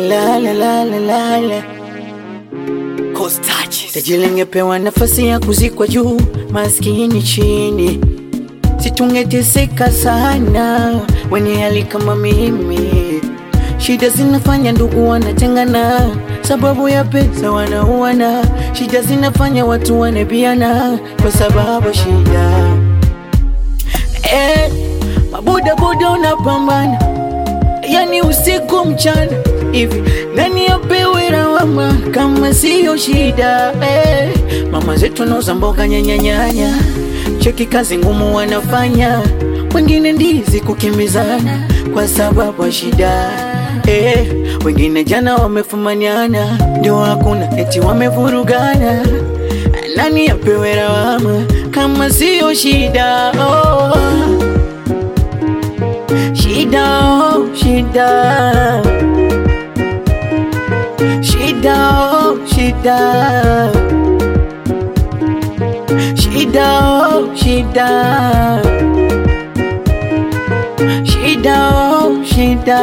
la la la la la la. Tajiri angepewa nafasi ya kuzikwa juu, maskini chini, situngeteseka sana. Wenye hali kama mimi, shida zinafanya ndugu wanatengana, sababu ya pesa wanauana. Shida zinafanya watu wanabiana kwa sababu shida. Eh, mabodaboda unapambana yani usiku mchana hivi, nani apewe lawama kama siyo shida eh? Mama zetu wanauza mboga nyanyanyanya, cheki kazi ngumu wanafanya, wengine ndizi kukimbizana kwa sababu ya shida eh. Wengine jana wamefumaniana, ndio hakuna eti wamevurugana, nani apewe lawama kama siyo shida oh. Shida, oh, shida, shida, oh, shida, shida, oh, shida, shida, oh, shida,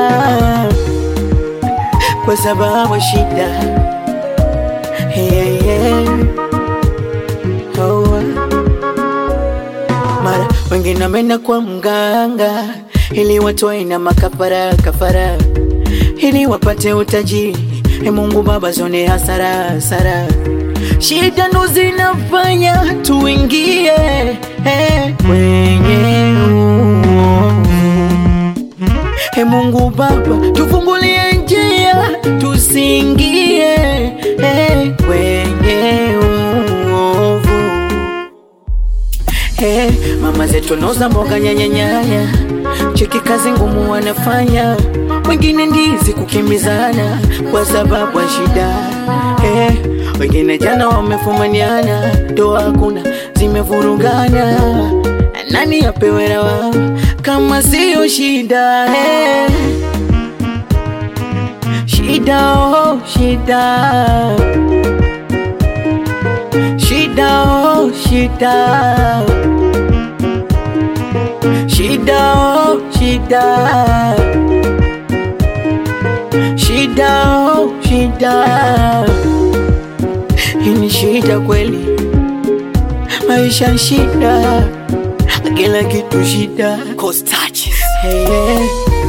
kwa sababu shida, hey, hey. Oh. Mara wengine wameenda kwa mganga ili watoe na makafara kafara, ili wapate utajiri. E Mungu Baba, zone hasara hasara, shida ndo zinafanya tuingie eh, kwenye uovu. E Mungu Baba, tufungulie njia tusiingie eh, kwenye uovu. Hey, mama zetu wanauza mboga nyanyanyanya, cheki kazi ngumu wanafanya, wengine ndizi kukimbizana kwa sababu ya shida. Hey, wengine jana wamefumaniana, ndoa hakuna zimevurugana, nani apewe lawama kama siyo shida? Hey, shida oh, shida shida oh, shida shida oh, shida shida oh, shida hii ni shida kweli, maisha shida, kila kitu shida. Hey, hey.